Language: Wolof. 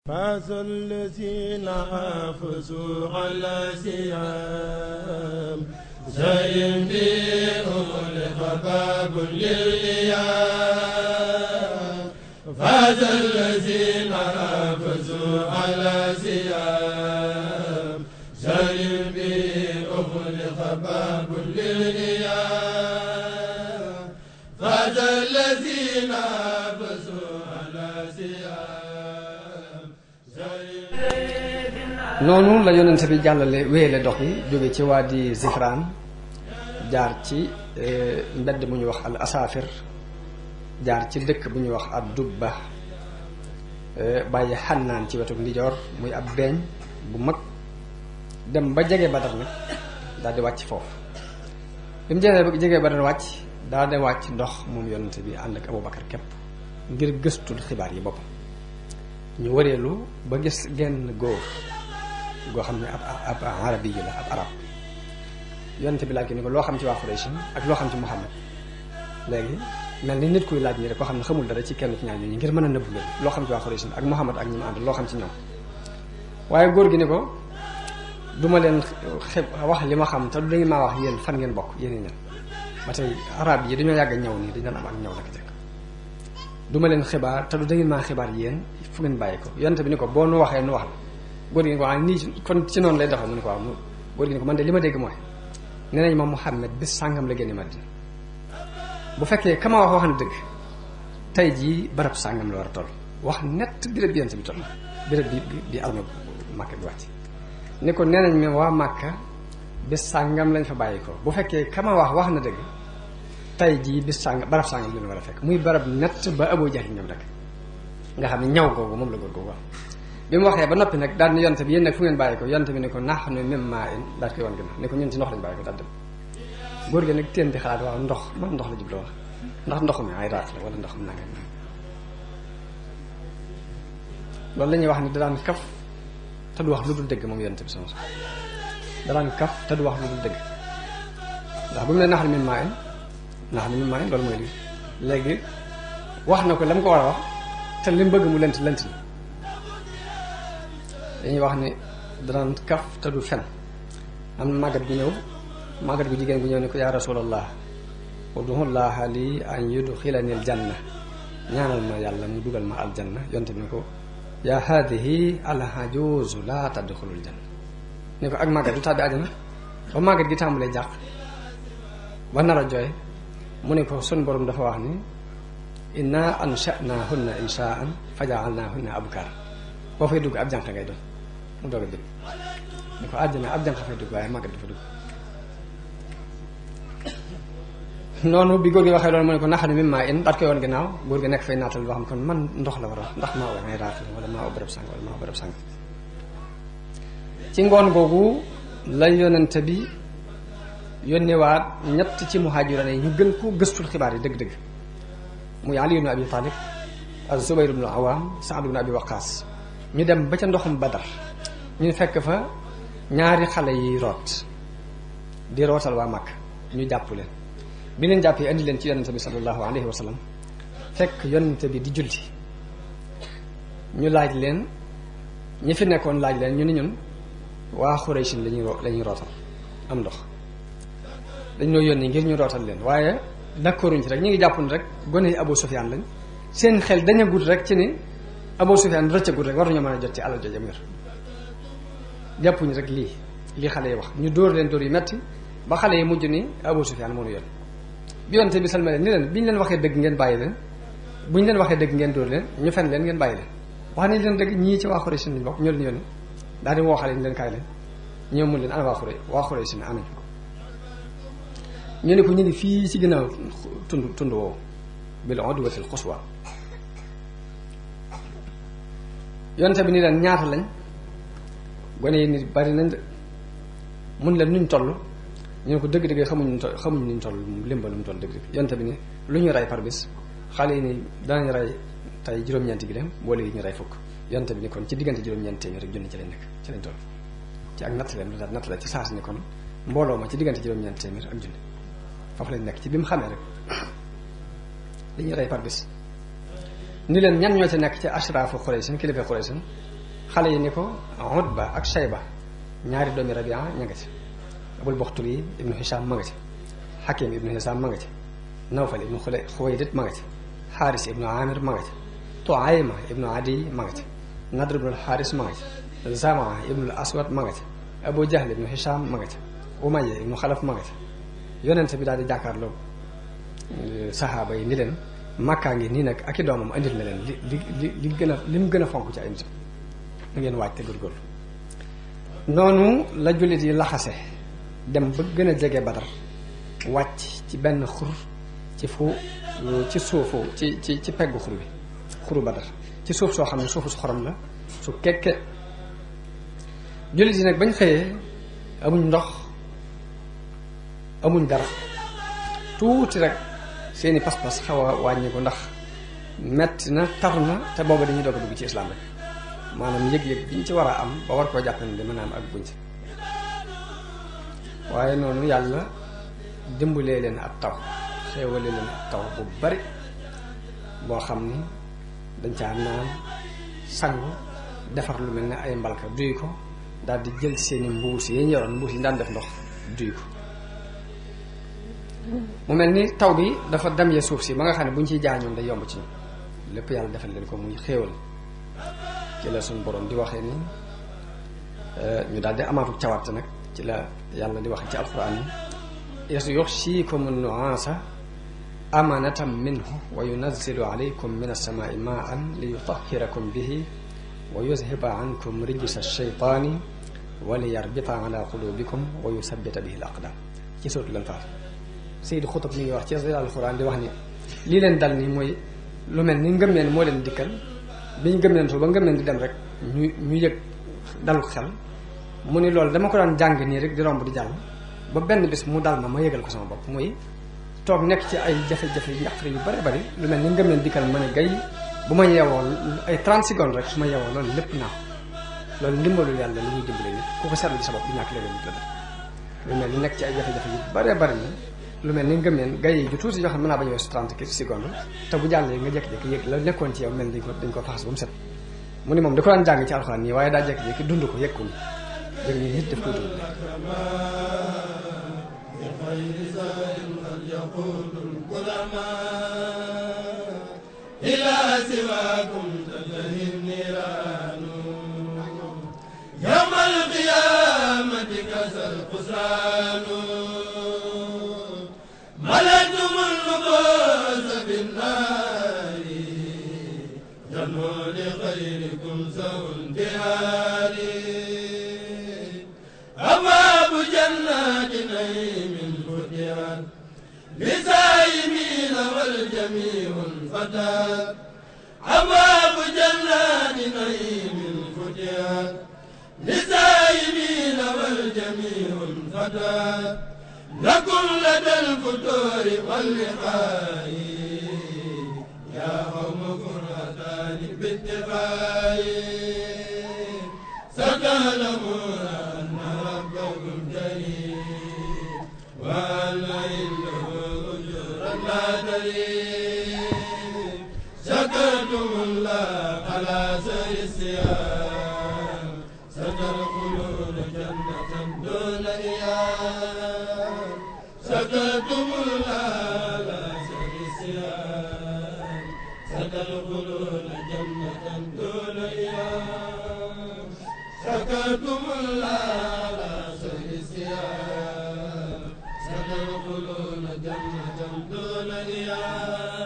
فاز الذين حافظوا على سيام زين بهم لخباب للإيام فاز الذين حافظوا على سيام زين بهم لخباب للإيام فاز الذين حافظوا على سيام زين noonu la yonente bi jàllale wéyale dox yi jóge ci waa di Zifraan jaar ci mbedd bu ñuy wax al asaafir jaar ci dëkk bu ñuy wax ad dubba bàyyi xannaan ci wetu ndijoor muy ab beeñ bu mag dem ba jege badar nag daal di wàcc foofu bi mu jege jege badar wàcc daal di wàcc ndox moom yonente bi ànd ak Abubakar képp ngir gëstul xibaar yi boppam ñu wareelu ba gis genn góor goo xam ne ab ab arabi yu la ab arab yonente bi laaj ko ni ko loo xam ci waa Quraysh ak loo xam ci Muhammad léegi mel ni nit kuy laaj nii rek koo xam ne xamul dara ci kenn ci ñaar ñooñu ngir mën a nëbbu leen loo xam ci waa Quraysh ak Muhammad ak ñi mu ànd loo xam ci ñoom waaye góor gi ni ko duma leen xeb wax li ma xam te du ngeen maa wax yéen fan ngeen bokk yéen ñan ba tey arab yi dañoo yàgg ñëw nii dañu am ak ñëw naka jëkk duma leen xibaar te du da ngeen maa xibaar yéen fu ngeen bàyyi ko yonente bi ni ko boo nu waxee nu wax la góor gi ni ko ah nii kon ci noonu lay doxee mu ne ko waaw mu góor gi ni ko man de li ma dégg mooy nee nañ ma Muhammad bis sàngam la génne Madina bu fekkee kama wax wax na dëgg tey jii barab sàngam la war a toll wax nett béréb bi yonente bi toll béréb bi bi armée Màkka bi wàcc ni ko nee nañ ma waa Màkka bis sàngam lañ fa bàyyi ko bu fekkee kama wax wax na dëgg tey jii bis sàng barab sàngam leen war a fekk muy barab nett ba Abu Jahl ñoom rek nga xam ne ñaw googu moom la góor googu wax bi mu waxee ba noppi nag daal ni yonte bi yéen nag fu ngeen bàyyi ko yonte bi ni ko nax nu même maa in daal koy wan gën ni ko ñun ci ndox lañ bàyyi ko daal dem góor gi nag teen di xalaat waaw ndox man ndox la jubloo wax ndax ndox mi ay raat la wala ndox mi nanga loolu la ñuy wax ni da daan kaf te du wax lu dul dëgg moom yonte bi sama da daan kaf te du wax lu dul dëgg ndax bu mu ne nax nu même maa in nax nu même maa in loolu mooy lii léegi wax na ko la mu ko war a wax te li mu bëgg mu lent lent na dañuy wax ni danaan kaf te du fen am na màggat gu ñëw màggat gu jigéen gu ñëw ni ko yaa rasulallah udullaha li an yudxilani aljanna ñaanal ma yàlla mu dugal ma aljanna yonte bi ni ko yaa haadihi alhajuuzu laa tadxulul janna ni ko ak màggat du tàbbi àjjana ba màggat gi tàmbalee jàq ba nar a jooy mu ne ko sun borom dafa wax ni inna ansha'nahunna inshaan faja'alnahunna abkar boo fay dugg ab jànq ngay doon mu doog a dugg ni ko àjjana ab jànq fay dugg waaye màggat dafa dugg noonu bi góor gi waxee loolu mu ne ko naxanu mi maa in daat koy woon ginnaaw góor gi nekk fay naatal boo xam kon man ndox la war a wax ndax maa wa ngay raat la wala maa wa bërëb sàng wala maa wa bërëb sàng ci ngoon googu la yonente bi yónnewaat ñett ci muhaajirane yi ñu gën ko gëstul xibaar yi dëgg-dëgg muy Ali ibn Abi Talib ak Zubayr ibn Awam Saad ibn Abi Waqaas ñu dem ba ca ndoxum Badar ñu fekk fa ñaari xale yi root di rootal waa Makka ñu jàpp leen bi leen jàppee indi leen ci yonente bi sallallahu alayhi wa sallam fekk yonente bi di julli ñu laaj leen ñi fi nekkoon laaj leen ñu ni ñun waa Xuraysin lañuy la ñuy rootal am ndox dañ noo yónni ngir ñu rootal leen waaye d'accorduñ ci rek ñu ngi jàpp ni rek gone yi Abu Sufyaan lañ seen xel daña gudd rek ci ni Abu Sufyaan rëccagut rek war nañoo mën a jot ci alal jooju yor jàppuñu rek lii lii xale yi wax ñu dóor leen dóor yu metti ba xale yi mujj ni Abu Sufyaan moo ñu yoon bi yonte bi salma leen ni leen bi ñu leen waxee dëgg ngeen bàyyi leen bu ñu leen waxee dëgg ngeen dóor leen ñu fen leen ngeen bàyyi leen wax nañ leen dëgg ñii ci waa Xuraysh lañ bokk ñoo leen yónni daal di woo xale yi leen kaay leen ñëw mun leen ana waa Xuraysh waa Xuraysh ne anañ ñu ne ko ñu ngi fii ci ginnaaw tund tund woowu bil udwatil quswa yonte bi ni leen ñaata lañ gone yi nit bari nañ de mun leen nuñ toll ñu ne ko dëgg-dëgg xamuñ xamuñ nuñ toll limba lu mu toll dëgg-dëgg yonte bi ni lu ñu rey par bis xale yi ni danañ rey tey juróom-ñeenti gi dem boo léegi ñu rey fukk yonte bi ni kon ci diggante juróom-ñeenti téeméer rek junni ci lañ nekk ci lañ toll ci ak natt leen lu daal natt la ci saas ni kon mbooloo ma ci diggante juróom-ñeenti téeméer ak junni foofu lañ nekk ci bi mu xamee rek li ñuy rey par bis ni leen ñan ñoo ci nekk ci ashraafu Quraysh kilifa Quraysh xale yi ni ko Utba ak Shayba ñaari doomi Rabia ña nga ci Abul Buxturi ibnu Hisham ma nga ci Hakim ibnu Hisham ma nga ci Nawfal ibnu Xule Xuwaylid ma nga ci Xaaris ibnu Amir ma nga ci Tuayma ibnu Adi ma nga ci Nadr ibnu Xaaris ma nga ci Zamaa ibnu Aswad ma nga ci Abu Jahl ibnu Hisham ma nga ci Umayya ibnu Xalaf ma nga ci yonent bi daal di jàkkaarloo saxaaba yi ni leen màkkaa ngi nii nag ak i doomam andil na leen li li li li gën a li mu gën a fonk ci ay nit da ngeen waaj te góorgóorlu noonu la jullit yi laxase dem ba gën a jege Badar wàcc ci benn xur ci fu ci suufu ci ci ci peggu xur bi xuru Badar ci suuf soo xam ne suufu su xorom la su kekke jullit yi nag bañ xëyee amuñ ndox amuñ dara tuuti rek seeni pas-pas xaw a wàññi ko ndax metti na taru na te booba dañuy doog a dugg ci islam rek maanaam yëg-yëg biñ ci war a am ba war koo jàpp ne mën a am ak buñ ci waaye noonu yàlla dimbalee leen ab taw xéewalee leen ab taw bu bari boo xam ni dañ caa naan sangu defar lu mel ne ay mbalka duy ko daal di jël seeni mbuus yi ñu yoroon mbuus yi daan def ndox duy ko mu mel ni taw bi dafa dem ya suuf si ba nga xam ne bu ñu ciy jaañoon day yomb ci ñu lépp yàlla defal leen ko muy xéewal ci la suñu borom di waxee ni ñu daal di amaatu cawarte nag ci la yàlla di waxee ci alquran yi is yuxsiikum nuaasa amanatan minhu wa yunazzilu alaykum min alsamaai maan li yutahirakum bihi wa yuzhiba ankum rijsa alcheytaani wa li yarbita ala qulubikum wa yusabbita bihi al aqdam ci sootu lan faat Seydi Xutub mi ngi wax ci alxuraan di wax ni lii leen dal nii mooy lu mel ni ngëmeen moo leen dikkal bi ñu ngëmeen su ba ngëmeen di dem rek ñu ñu yëg dalu xel mu ni loolu dama ko daan jàng nii rek di romb di jàll ba benn bis mu dal ma ma yëgal ko sama bopp muy toog nekk ci ay jafe-jafe njaqare yu bari bari lu mel ni ngëmeen dikkal ma ne gay bu ma yeewoo ay 30 secondes rek su ma yeewoo loolu lépp naa loolu ndimbalu yàlla li muy dimbale nit ku ko seetlu ci sa bopp di ñàkk léeg nit la def lu mel ni nekk ci ay jafe-jafe yu bari bari na lu mel ni ngëmeen gay yi ju tuuti yoo xam ne mën naa bañ a weesu 30 secondes te bu jàllee nga jékki-jékki yëg la nekkoon ci yow mel dañ ko dañ ko faxas ba mu set mu ni moom da ko daan jàng ci alxuraan nii waaye daa jékki-jékki dund ko yëg ko ni dëgg ñu nit daf koy dund إلى سواكم تنتهي النيران يوم القيامة كسى الخسران ملكتم النفوس بالنار جنوا لخيركم سوء انتهار أبواب جنات نعيم فتحت لسائمين والجميع فتات أبواب جنات نعيم فتحت لسائمين والجميع فتات لكم لدى الفتور واللقاء يا قوم كرهتان باتفاق ستعلمون أن ربكم جليل وأن عنده أجورا لا تليم شكرتم الله على سر الصيام ستدخلون جنة دون إيام شكرتم الله على سر الصيام ستدخلون جنة دون إيام شكرتم الله على سر الصيام ستدخلون جنة دون إيام